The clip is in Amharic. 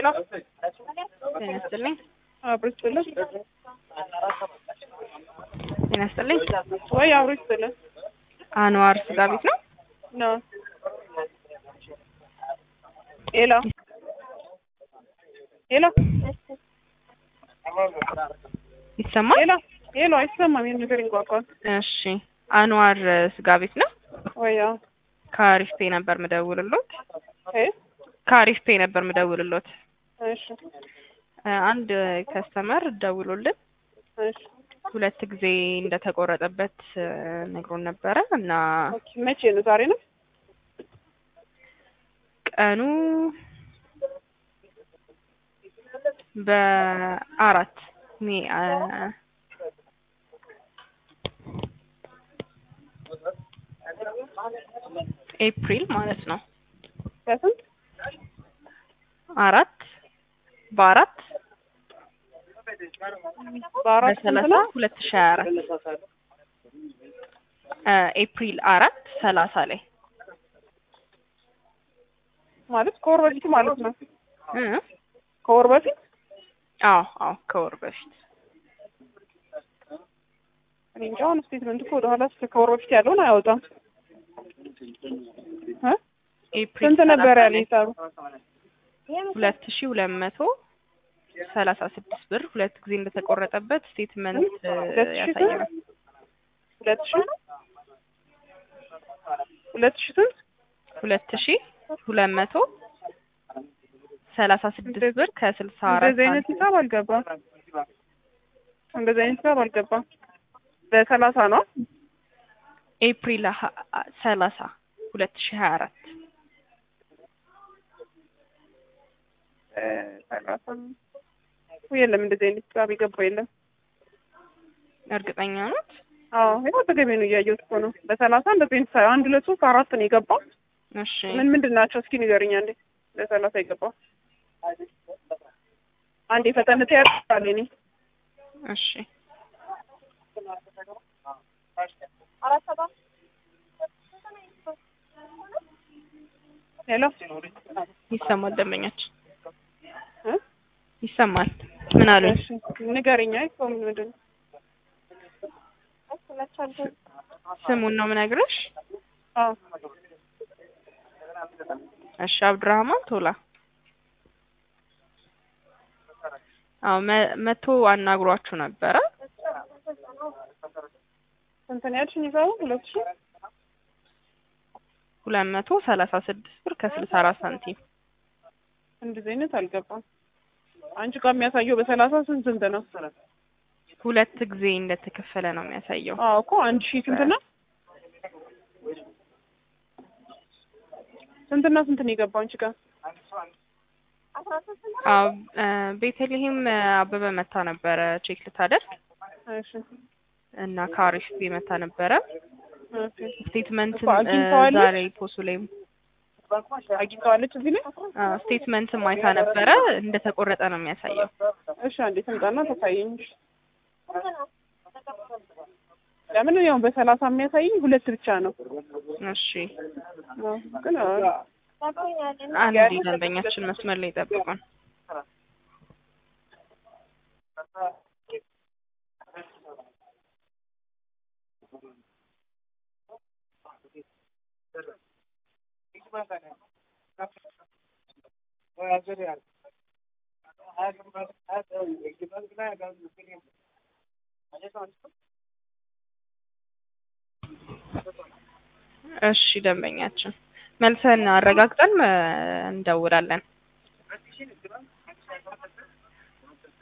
ሄሎ ጤና ይስጥልኝ። አብሮ ይስጥልን ጤና ይስጥልኝ። ወይ አብሮ ይስጥልን አንዋር ስጋ ቤት ነው? ነው ሄሎ ሄሎ ይሰማል? ሄሎ ሄሎ አይሰማም ይሄን ነገር ይንቋቋል እሺ። አንዋር ስጋ ቤት ነው? ወይ አዎ ከአሪፍ ፔ ነበር ምደውልሎት። እ ከአሪፍ ፔ ነበር ምደውልሎት። እሺ እ አንድ ከስተመር ደውሎልን እሺ ሁለት ጊዜ እንደተቆረጠበት እ ነግሮን ነበረ እና ኦኬ መቼ ነው ዛሬ ነው ቀኑ በአራት ሜ አ ኤፕሪል ማለት ነው። በስንት አራት በአራት በአራት ስንት በሰላሳ ነው ሁለት ሺ ሀያ አራት እ ኤፕሪል አራት ሰላሳ ላይ ማለት ከወር በፊት ማለት ነው እ ከወር በፊት አዎ አዎ ከወር በፊት እኔ እንጃ አሁን ስቴትመንት እኮ ወደኋላ እስከ ከወር በፊት ያለውን አያወጣም እ ኤፕሪል ስንት ነበር ሰላሳ ያለ ላይ ሂሳቡ ሁለት ሺ ሁለት መቶ ሰላሳ ስድስት ብር ሁለት ጊዜ እንደተቆረጠበት ስቴትመንት እ ሁለት ሺ ያሳየናል። ሁለት ሺ ሁለት ሺ ስንት ሁለት ሺ ሁለት መቶ ሰላሳ ስድስት ብር ከስልሳ አራት እንደዚህ አይነት ሂሳብ አልገባም እንደዚህ አይነት ሂሳብ አልገባም በሰላሳ ነው ኤፕሪል ሀ- ሰላሳ ሁለት ሺ ሀያ አራት እ ሰላሳ የለም እንደዚህ አይነት ሂሳብ የገባ የለም እርግጠኛ ኖት? አዎ ይኸው ተገቢ ነው እያየሁት እኮ ነው በሰላሳ እንደዚህ አይነት ሂሳብ አንድ ሁለት ሶስት አራት ነው የገባው እሺ ምን ምንድን ናቸው እስኪ ንገርኛ እንዴ በሰላሳ የገባው አንዴ ፈጠን ትያለሽ እኔ እሺ ሄሎ ይሰማል። ደንበኛችን እ ይሰማል። ምን አሉኝ? እሺ ንገረኛ እኮ ምን ምንድን ነው ስሙን ነው ምነግርሽ። አዎ እሺ አብዱራህማን ቶላ። አዎ መ- መቶ አናግሯችሁ ነበረ። ስንት ነው ያልሽኝ ሂሳቡ ሁለት ሺህ ሁለት መቶ ሰላሳ ስድስት ብር ከስልሳ አራት ሳንቲም እንደዚህ አይነት አልገባም አንቺ ጋር የሚያሳየው በሰላሳ ስንት ስንት ነው ሁለት ጊዜ እንደተከፈለ ነው የሚያሳየው። አዎ እኮ አንድ ሺህ ስንት ነው ስንትና ስንት ነው የገባው አንቺ ጋር አዎ እ ቤተልሔም አበበ መታ ነበረ ቼክ ልታደርግ እሺ እና ከአሪፍ ቤ መታ ነበረ ኦኬ ስቴትመንትን እኮ አግኝተዋለች? ዛሬ ፖሱ ላይ አግኝተዋለች እዚህ ላይ ስቴትመንትን ማይታ ነበረ እንደተቆረጠ ነው የሚያሳየው። እሺ አንዴ ትምጣና ታሳየኝ ለምን ያው በሰላሳ የሚያሳየኝ ሁለት ብቻ ነው እሺ አዎ፣ ግን አዎ፣ አንድ ደንበኛችን መስመር ላይ ጠብቁን። እሺ ደንበኛችን መልሰን አረጋግጠን እ እንደውላለን።